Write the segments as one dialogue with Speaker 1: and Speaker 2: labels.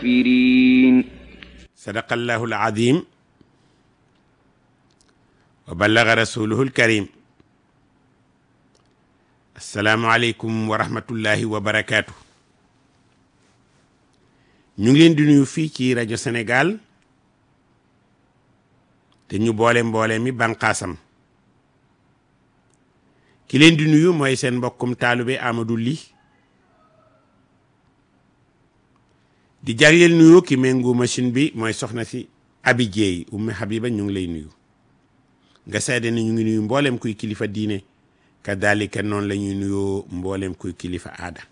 Speaker 1: الكافرين
Speaker 2: صدق الله العظيم وبلغ رسوله الكريم السلام عليكم ورحمة الله وبركاته ñu ngi leen di nuyu fii ci rajo Sénégal te ñu boole mboole mi banqaasam ki leen di nuyu mooy seen mbokkum taalube Amadou Ly di jagleel nuyu ki méngu machine bi mooy soxna si Abi Jeey Ummi Habiba ñu ngi lay nuyu nga seede ni ñu ngi nuyu mboolem kuy kilifa diine kadalika noonu la ñuy nuyoo mboolem kuy kilifa aada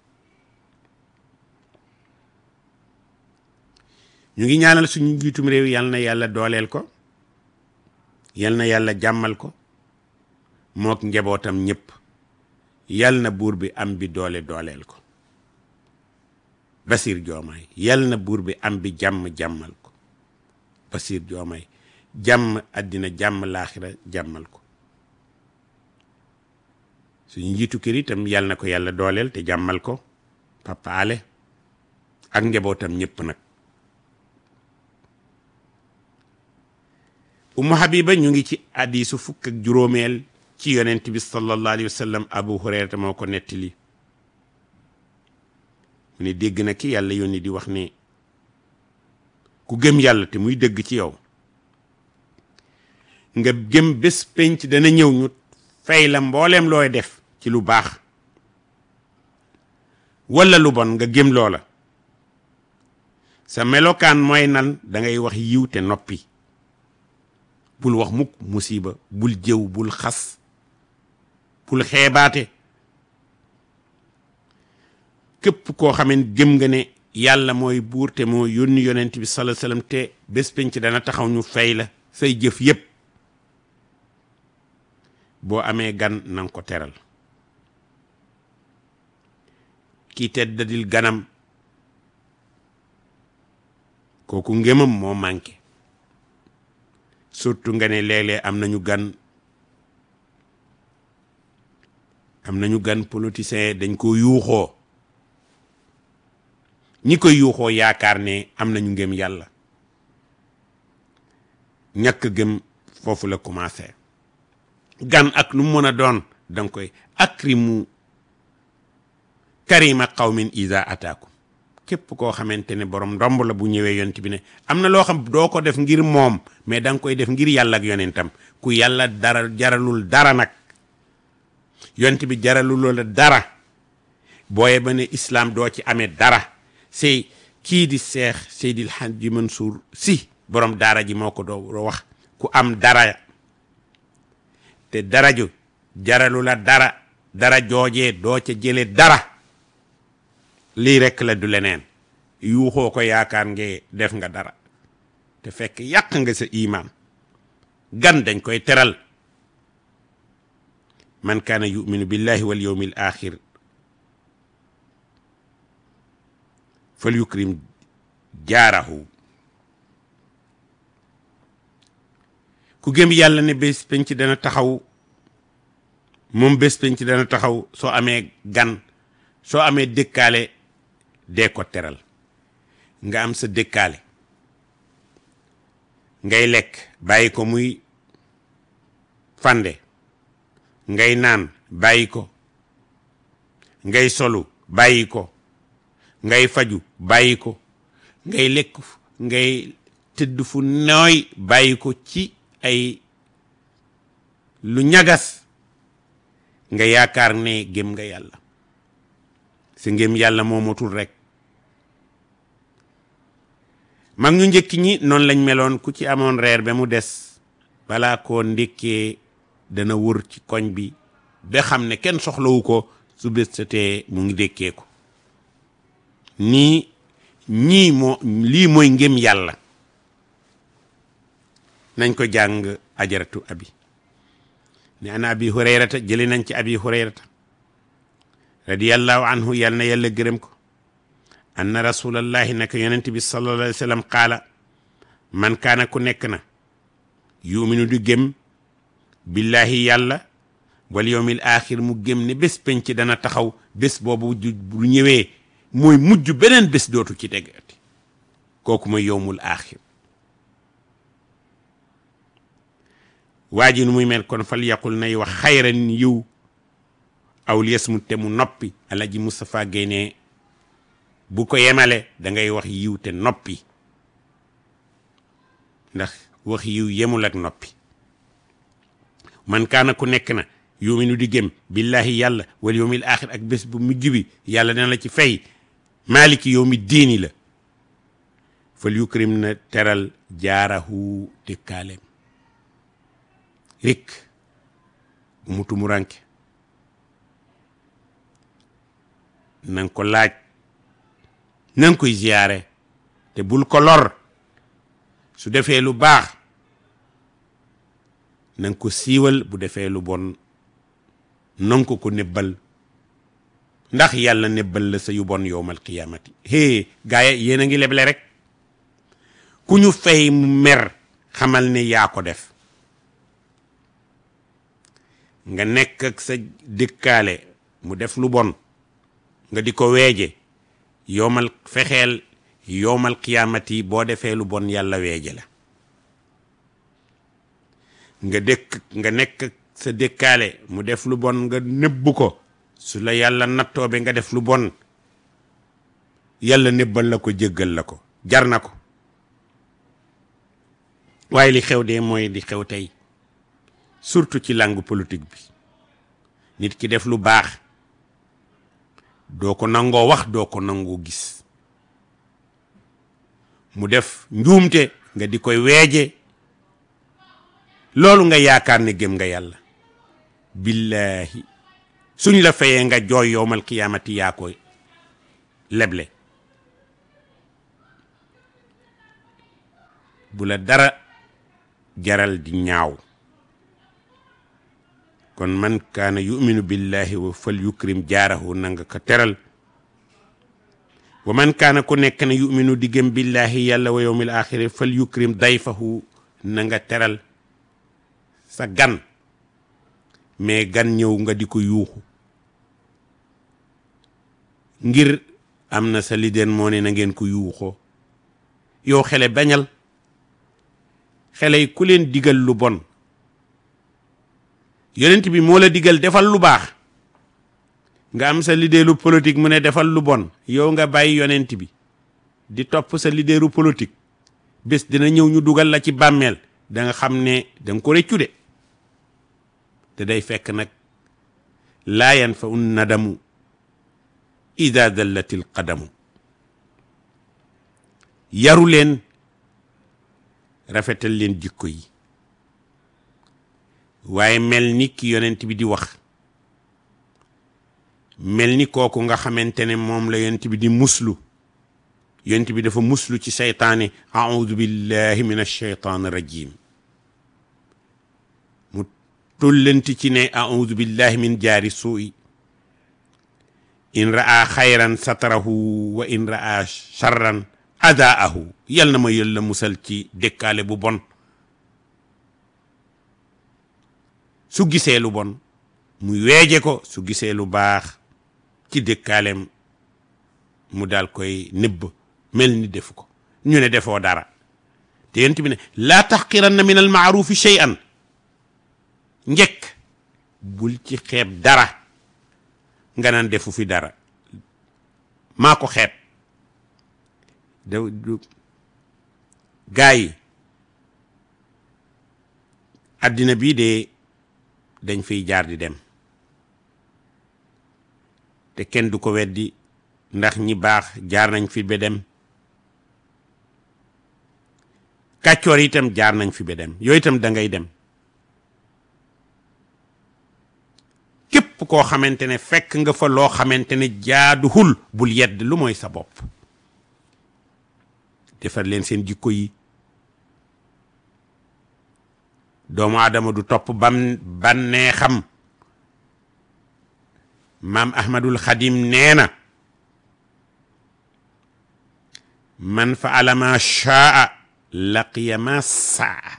Speaker 2: ñu ngi ñaanal suñu njiitum réew yal na yàlla dooleel ko yal na yàlla jàmmal ko mook njabootam ñépp yal na buur bi am bi doole dooleel ko Basir Joomaay yal na buur bi am bi jàmm jàmmal ko Basir Joomaay jàmm àddina jàmm laaxira jàmmal ko suñu njiitu kër itam yal na ko yàlla dooleel te jàmmal ko Papa Ale ak njabootam ñépp nag Umu Habiba ñu ngi ci hadiisu fukk ak juróomeel ci yonent bi sallallahu alayhi wa sallam Abu Hurayrata moo ko nettali mu ne dégg na ki yàlla yónni di wax ne ku gëm yàlla te muy dëgg ci yow nga gëm bés penc dana ñëw ñu fay la mbooleem looy def ci lu baax walla lu bon nga gëm loola sa melokaan mooy nan dangay wax yiw te noppi bul wax mukk musiba bul jëw bul xas bul xeebaate képp koo xamee gëm nga ne yàlla mooy buur te moo yónni yonent bi sallallahu alayhi wasallam te bés penc dana taxaw ñu fay la say jëf yépp boo amee gan nanga ko teral kii teddadil ganam kooku ngëmam moo manqué surtout nga ne léeg-léeg am nañu gan am nañu gan politicien dañ ko yuuxoo ñi koy yuuxoo yaakaar ne am nañu ngëm yàlla ñàkk gëm foofu la commencé gan ak lu mën a doon danga koy akrimu karima qawmin iza ataakum képp koo xamante ne borom ndomb la bu ñëwee yonent bi ne am na loo xam doo ko def ngir moom mais da nga koy def ngir yàlla ak yonentam ku yàlla dara jaralul dara nag yonent bi jaralul la dara booye ba ne islam doo ci amee dara c'est kii di seex Seydil Hadji Mansour si borom daara ji moo ko doo wax ku am dara te dara ju jaralu la dara dara joojee doo ca jële dara lii rekk la du leneen yuuxoo ko yaakaar nge def nga dara te fekk yàq nga sa imaan gan dañ koy teral man kaana yuminu billahi wal yawmil axir fal yukrim jaarahu ku gëm yàlla ne bés penc dana taxaw moom bés penc dana taxaw soo amee gan soo amee dëkkaale dee ko teral nga am sa dëkkaale ngay lekk bàyyi ko muy fande ngay naan bàyyi ko ngay solu bàyyi ko ngay faju bàyyi ko ngay lekk ngay tëdd fu nooy bàyyi ko ci ay lu ñagas nga yaakaar ne gëm nga yàlla sa ngëm yàlla moo motul rek mag ñu njëkk ñi noonu lañ meloon ku ci amoon reer ba mu des balaa koo ndékkee dana wër ci koñ bi ba xam ne kenn soxlawu ko su bés setee mu ngi dékkee ko nii ñii moo lii mooy ngëm yàlla nañ ko jàng ajaratu abi ne ana abi hurayrata jëli nañ ci abi hurayrata radiyallahu anhu yal na yàlla gërëm ko anna rasulallahi naka yonent bi sallallahu alayhi wa sallam qaala man kaana ku nekk na yuminu du gëm billahi yàlla wal yawmil axir mu gëm ne bés penc dana taxaw bés boobu bu ñëwee mooy mujj beneen bés dootu ci tegati kooku mooy yowmul aaxir waa ji nu muy mel kon fal yaqul nay wax xayran yiw aw lies mu te mu noppi alaji Moustapha Guèye bu ko yemale da ngay wax yiw te noppi ndax wax yiw yemul ak noppi man kaana ku nekk na yuminu di gëm billahi yàlla wal yawmil axir ak bés bu mujj bi yàlla dina la ci fay maaliki yawmi diini la fal yukrim na teral jaarahu dëkkaaleem rik bu mu tumuranke nanga ko laaj nanga koy ziyaare te bul ko lor su defee lu baax nanga ko siiwal bu defee lu bon nanga ko ko nebbal ndax yàlla nebbal la sa yu bon yowmal qiyaamati hee gaaya yéen a ngi leble rek ku ñu fay mu mer xamal ne yaa ko def nga nekk ak sa dëkkaale mu def lu bon nga di ko weeje yowmal fexeel yowmal qiyaamati boo defee lu bon yàlla weeje la nga dëkk nga nekk sa dëkkaale mu def lu bon nga nëbbu ko su la yàlla nattoobe nga def lu bon yàlla nëbbal la ko jéggal la ko jar na ko waaye li xew de mooy li xew tey surtout ci langue politique bi nit ki def lu baax doo ko nangoo wax doo ko nangoo gis mu def njuumte nga di koy weeje loolu nga yaakaar ne gëm nga yàlla billahi suñ la fayee nga jooy yowmal qiyaamati yaa koy leble bu la dara jaral di ñaaw kon man kaana yuminu billahi wa fal yukrim jaarahu nanga ko teral wa man kaana ku nekk na yuminu di gëm billahi yàlla wa yowmil axiri fal yukrim dayfahu nanga teral sa gan mais gan ñëw nga di ko yuuxu ngir am na sa lideen moo ne na ngeen ko yuuxoo yow xele bañal xele yi ku leen digal lu bon yonent bi moo la digal defal lu baax nga am sa leaderu politique mu ne defal lu bon yow nga bàyyi yonent bi di topp sa leaderu politique bés dina ñëw ñu dugal la ci bàmmeel da nga xam ne da nga ko rëccu de te day fekk nag laa yanfa un nadamu ida dallatil qadamu yaru leen rafetal leen jikko yi waaye mel ni ki yonent bi di wax mel ni kooku nga xamante ne moom la yonent bi di muslu yonent bi dafa muslu ci seytaane audu billahi min alcheytaan rajim mu tullanti ci ne audu billahi min jaari suu'i in ra'a xayran satarahu wa in ra'a charran adaahu yal na ma yàlla musal ci dëkkaale bu bon su gisee lu bon mu weeje ko su gisee lu baax ci dëkkaaleem mu daal koy nëbb mel ni defu ko ñu ne defoo dara te yent bi ne laa taxqiranna min al maarufi shay'an njëkk bul ci xeeb dara nga naan defu fi dara maa ko xeeb da gaa yi addina bii de dañ fiy jaar di dem te kenn du ko weddi ndax ñi baax jaar nañ fi ba dem kàccoor itam jaar nañ fi ba dem yooyu itam da ngay dem képp koo xamante ne fekk nga fa loo xamante ne jaaduwul bul yedd lu mooy sa bopp defar leen seen jikko yi doomu aadama du topp bam bannee xam maam ahmadul xadim nee na man faala ma shaa laqiya ma saa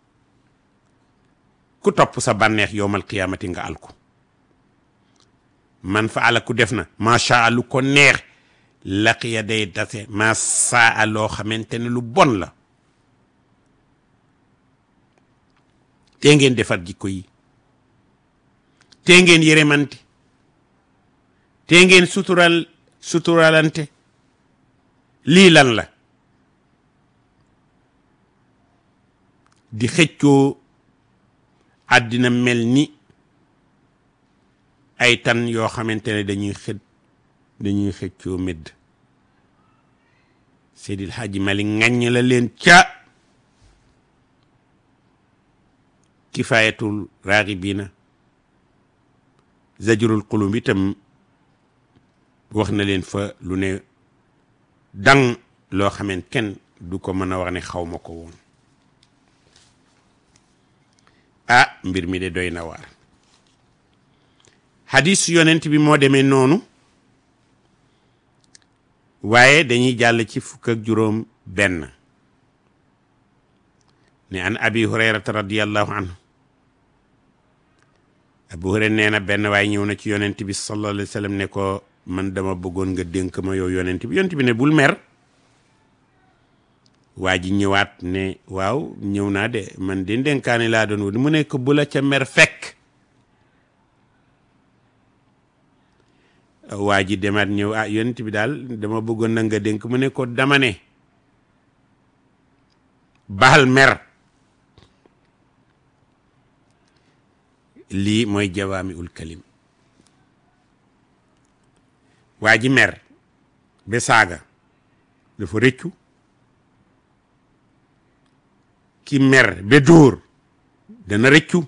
Speaker 2: ku topp sa bànneex yowmal qiyaamati nga alku man faala ku def na ma shaa lu ko neex laqiya day dase ma saa loo xamante ne lu bon la tee ngeen defar jikko yi tee ngeen yëremante tee ngeen sutural suturalante lii lan la di xëccoo àddina mel ni ay tan yoo xamante ne dañuy xët dañuy xëccoo médd Seydil Hadji Malick ŋàññ la leen ca kifayatul raaxibiina zajrul qulub itam wax na leen fa lu ne dang loo xamante kenn du ko mën a wax ne xaw ma ko woon ah mbir mi de doy na waar hadis yonent bi moo demee noonu waaye dañuy jàll ci fukk ak juróom benn ne an abi hurayrata radiallahu anhu abu hurayra nee na benn waaye ñëw na ci yonent bi sallallahu alayhi wa sallam ne ko man dama bëggoon nga dénk ma yow yonent bi yonent bi ne bul mer waa ji ñëwaat ne waaw ñëw naa de man de dénkaane laa doon wut mu ne ko bu la ca mer fekk waa ji demaat ñëw ah yonent bi daal dama bëggoon na nga dénk mu ne ko dama ne baal mer lii mooy jawaami ul kalim waa ji mer ba saaga dafa rëccu ki mer ba dóor dana rëccu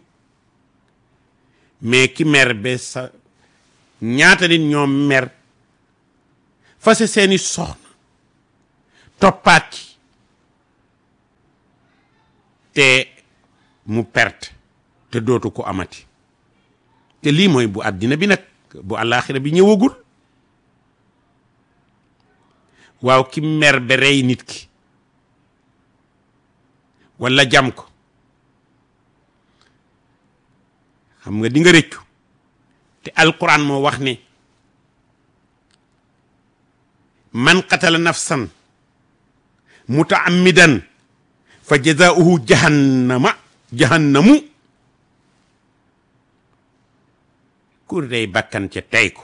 Speaker 2: mais ki mer ba sa ñaata nit ñoom mer fase seeni soxna toppaat ci te mu perte te dootu ko amati te lii mooy bu àddina bi nag bu àllaaxira bi ñëwagul waaw ki mer ba rey nit ki walla jam ko xam nga di nga rëccu te alquran moo wax ne man qatala nafsan mutaammidan fa jazaauhu jahannama jahannamu ku rey bakkan ca tey ko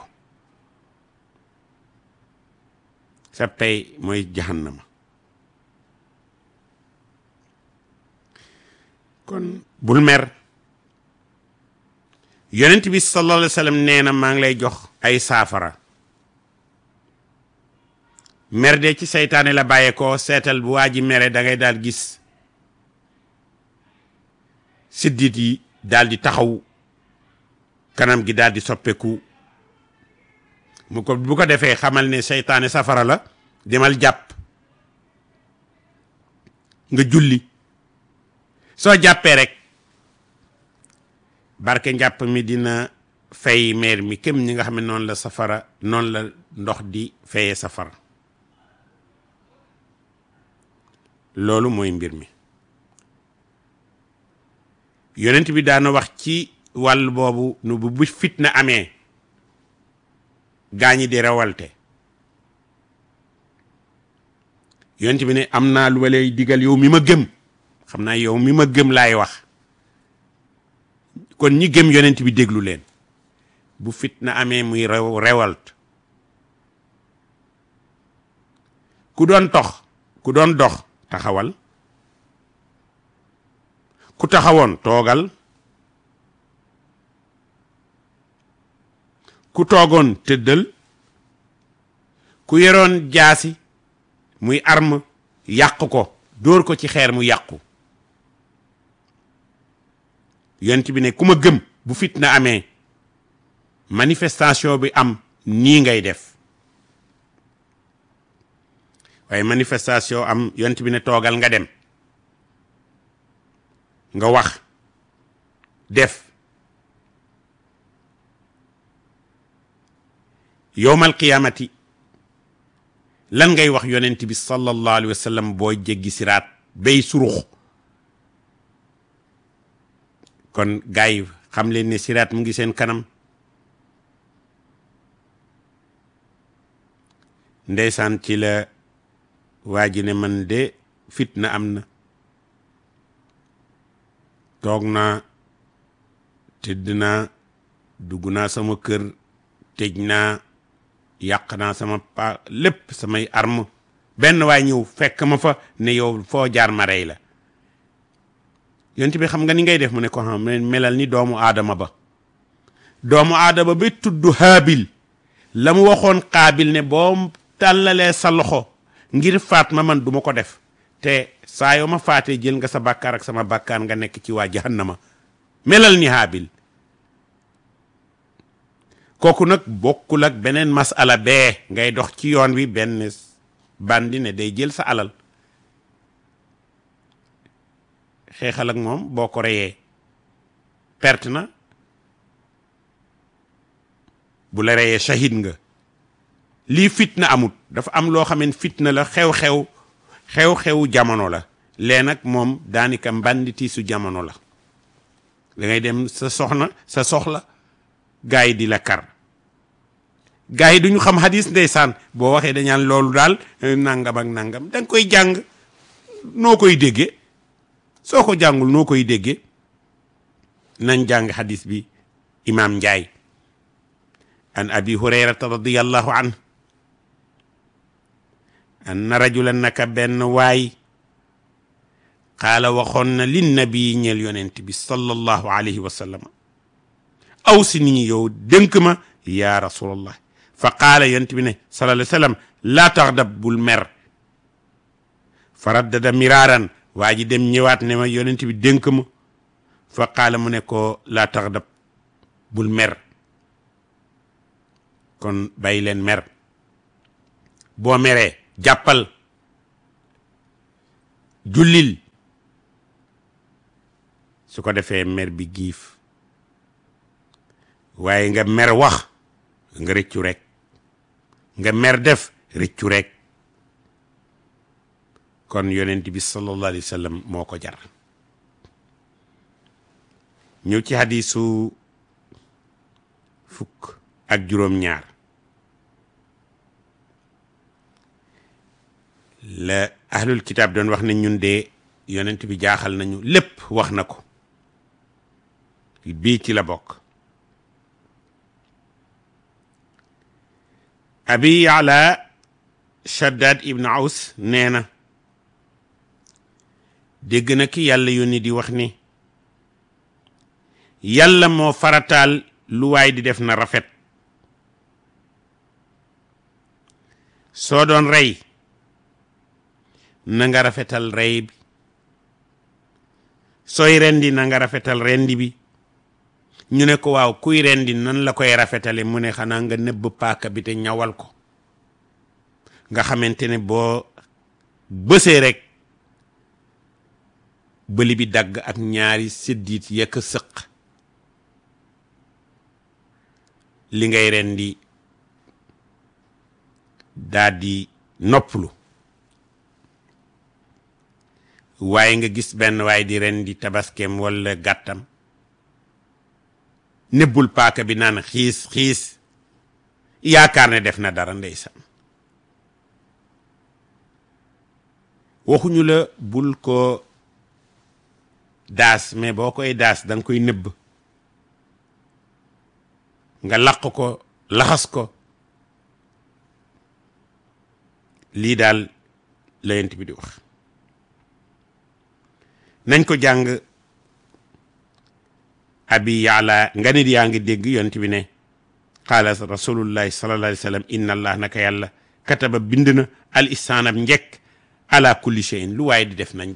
Speaker 2: sa pay mooy jahannama kon bul mer yonent bi sallallahu alayhi wa sallam nee na maa ngi lay jox ay saafara mer de ci seytaane la bàyyeekoo seetal bu waa ji mere da ngay daal gis siddit yi daal di taxaw kanam gi daal di soppeeku mu ko bu ko defee xamal ne seytaane safara la demal jàpp nga julli soo jàppee rek barke njàpp mi dina fay meer mi kem ñi nga xam ne noonu la safara noonu la ndox di fayee safara loolu mooy mbir mi yonent bi daana wax ci wàll boobu nu bu bu fitna amee gaañi di rewalte yonent bi ne am naa lu ma lay digal yow mi ma gëm xam naa yow mi ma gëm laay wax kon ñi gëm yonent bi déglu leen bu fitna amee muy rew rewalt ku doon tox ku doon dox taxawal ku taxawoon toogal ku toogoon tëddal ku yoroon jaasi muy arme yàq ko dóor ko ci xeer mu yàqu yonent bi ne ku ma gëm bu fitna amee manifestation bi am nii ngay def waaye manifestation am yonent bi ne toogal nga dem nga wax def yowmal qiyaamati lan ngay wax yonent bi sallallahu alayhi wa sallam booy jéggi siraat bay surux kon gars yi xam leen ne siraat mu ngi seen kanam ndeysaan ci la waa ji ne man de fitna am na toog naa tëdd naa dugg naa sama kër tëj naa yàq naa sama pa lépp samay arme benn waay ñëw fekk ma fa ne yow foo jaar ma rey la yonent bi xam nga ni ngay def mu ne ko xam melal ni doomu aadama ba doomu aadama ba tudd haabil la mu waxoon xaabil ne boo tàllalee sa loxo ngir faat ma man duma ko def te saa yoo ma faatee jël nga sa bàkkaar ak sama bàkkaar nga nekk ci waa jahannama melal ni haabil kooku nag bokkul ak beneen masala bee ngay dox ci yoon wi benn bandi ne day jël sa alal xeexal ak moom boo ko reyee perte na bu la reyee shahid nga lii fitna amut dafa am loo xam ne fitna la xew-xew xew-xewu jamono la lee nag moom daanaka mbanditiisu jamono la da ngay dem sa soxna sa soxla gaa yi di la kar gaa yi duñu xam hadis ndeysaan boo waxee dañaan loolu daal nangam ak nangam da nga koy jàng noo koy déggee soo ko jàngul noo koy déggee nañ jàng hadis bi imaam Njaay an abi hurayrata radiyallahu an anna rajulan naka benn waay qaala waxoon na lin nabi ñeel yonent bi sallallahu alayhi wa sallam aw si nit ñi yow dénk ma yaa rasulallah fa qaala yonent bi ne sallallahu alayhi wa sallam laa taxdab bul mer fa raddada miraaran waa ji dem ñëwaat ne ma yonent bi dénk ma fa qaala mu ne ko laa taxdab bul mer kon bàyyi leen mer boo meree jàppal jullil su ko defee mer bi giif waaye nga mer wax nga rëccu rek nga mer def rëccu rek kon yonent bi sallallahu alayhi wa sallam moo ko jar ñëw ci hadisu fukk ak juróom-ñaar la ahlul kitaab doon wax ne ñun de yonent bi jaaxal nañu lépp wax na ko bii ci la bokk abi ala shaddad ibn aus nee na dégg na ki yàlla yónni di wax ni yàlla moo farataal lu waay di def na rafet soo doon rey na nga rafetal rey bi sooy rendi na nga rafetal rendi bi ñu ne ko waaw kuy rendi nan la koy rafetale mu ne xanaa nga nëbb paaka bi te ñawal ko nga xamante ne boo bësee rek bëli bi dagg ak ñaari séddiit yekk sëq li ngay rendi daa di noppalu waaye nga gis benn waaye di rendi tabaskeem walla gàttam nebbul paaka bi naan xiis xiis yaakaar ne def na dara ndeysaan waxuñu la bul ko daas mais boo koy daas da nga koy nëbb nga laq ko laxas ko lii daal la yent bi di wax nañ ko jàng abi yaala nga nit yaa ngi dégg yont bi ne qaala rasulullahi sallallahu alayhi wa sallam inna allah naka yàlla kataba bind na al ihsaanab njekk ala kulli shay'in lu waaye di def nañ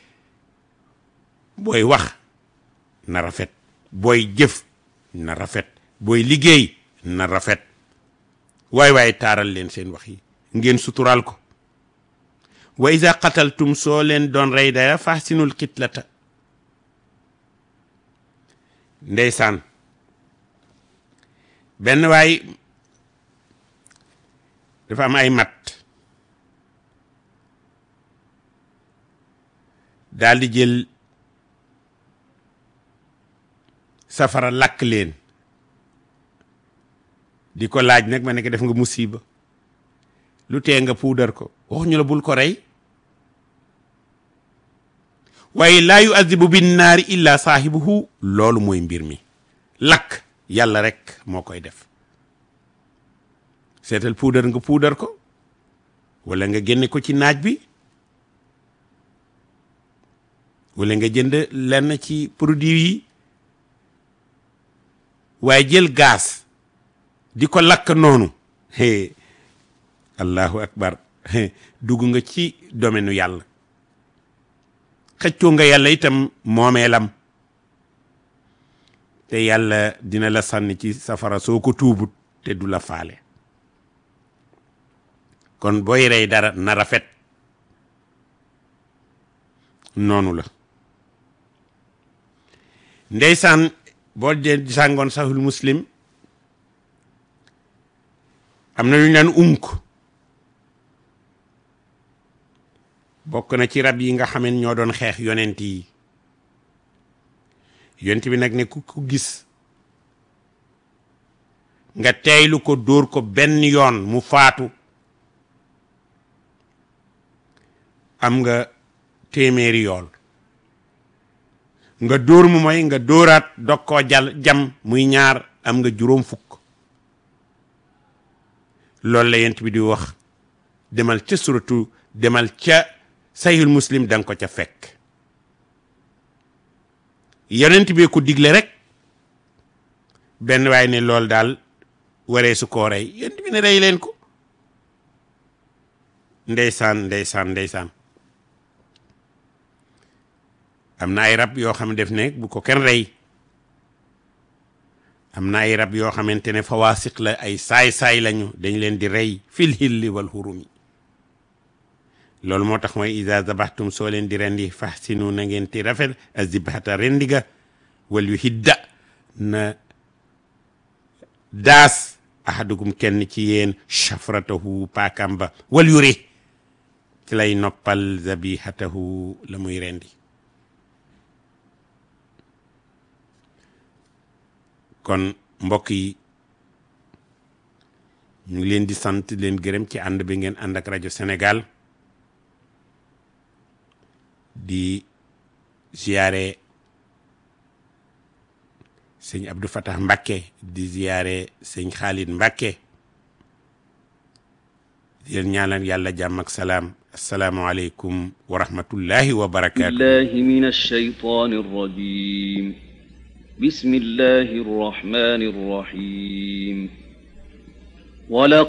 Speaker 2: booy wax na rafet booy jëf na rafet booy liggéey na rafet waay waaye taaral leen seen wax yi ngeen suturaal ko wa iza qataltum soo leen doon rey dara fahsinul qitlata ndeysaan benn waay dafa am ay mat daal di jël safara lakk leen di ko laaj nag ma ne ko def nga musiba lu tee nga puudar ko waxuñu la bul ko rey waaye laa yu azibu bin naari illa saahibuhu loolu mooy mbir mi lakk yàlla rek moo koy def seetal puudar nga puudar ko wala nga génne ko ci naaj bi wala nga jënd lenn ci produit yi waaye jël gaz di ko lakk noonu hee allahu akbar dugg nga ci domaine yàlla xëccoo nga yàlla itam moomeelam te yàlla dina la sànni ci safara soo ko tuubut te du la faale kon booy rey dara na rafet noonu la ndeysaan boo dee sàngoon sahul muslim am na lu ñu naan unk bokk na ci rab yi nga xameen ñoo doon xeex yonent yi yonent bi nag ne ku ko gis nga teeylu ko dóor ko benn yoon mu faatu am nga téeméeri yool nga dóor mu mooy nga dóoraat dog koo jal jam muy ñaar am nga juróom fukk loolu la yent bi di wax demal ca suratu demal ca sayul muslim danga ko ca fekk yonent bi ko digle rek benn waay ne loolu daal waree su koo rey yonent bi ne rey leen ko ndeysaan ndeysaan ndeysaan am na ay rab yoo xam ne def ne bu ko kenn rey am na ay rab yoo xamante ne fawaasiq la ay saay-saay lañu dañ leen di rey fil hilli wal hurumi loolu moo tax mooy ida zabaxtum soo leen di rendi fahsinu na ngeen ti rafet azibhata rendiga wal yu hidda na daas ahadukum kenn ci yéen shafratahu paakam ba wal yuri ci lay noppal zabihatahu la muy rendi kon mbokk yi ñu ngi leen di sant leen gërëm ci ànd bi ngeen ànd ak rajo Sénégal di ziyaare sëñ Abdou Fatah Mbakke di ziyaare sëñ Khalid Mbakke di leen ñaanal yàlla jàmm ak salaam asalaamualeykum wa rahmatullahi wa barakaatu.
Speaker 1: billahi min ash-shaytaani r-rajiim bismillahi r-rahmaani r-rahiim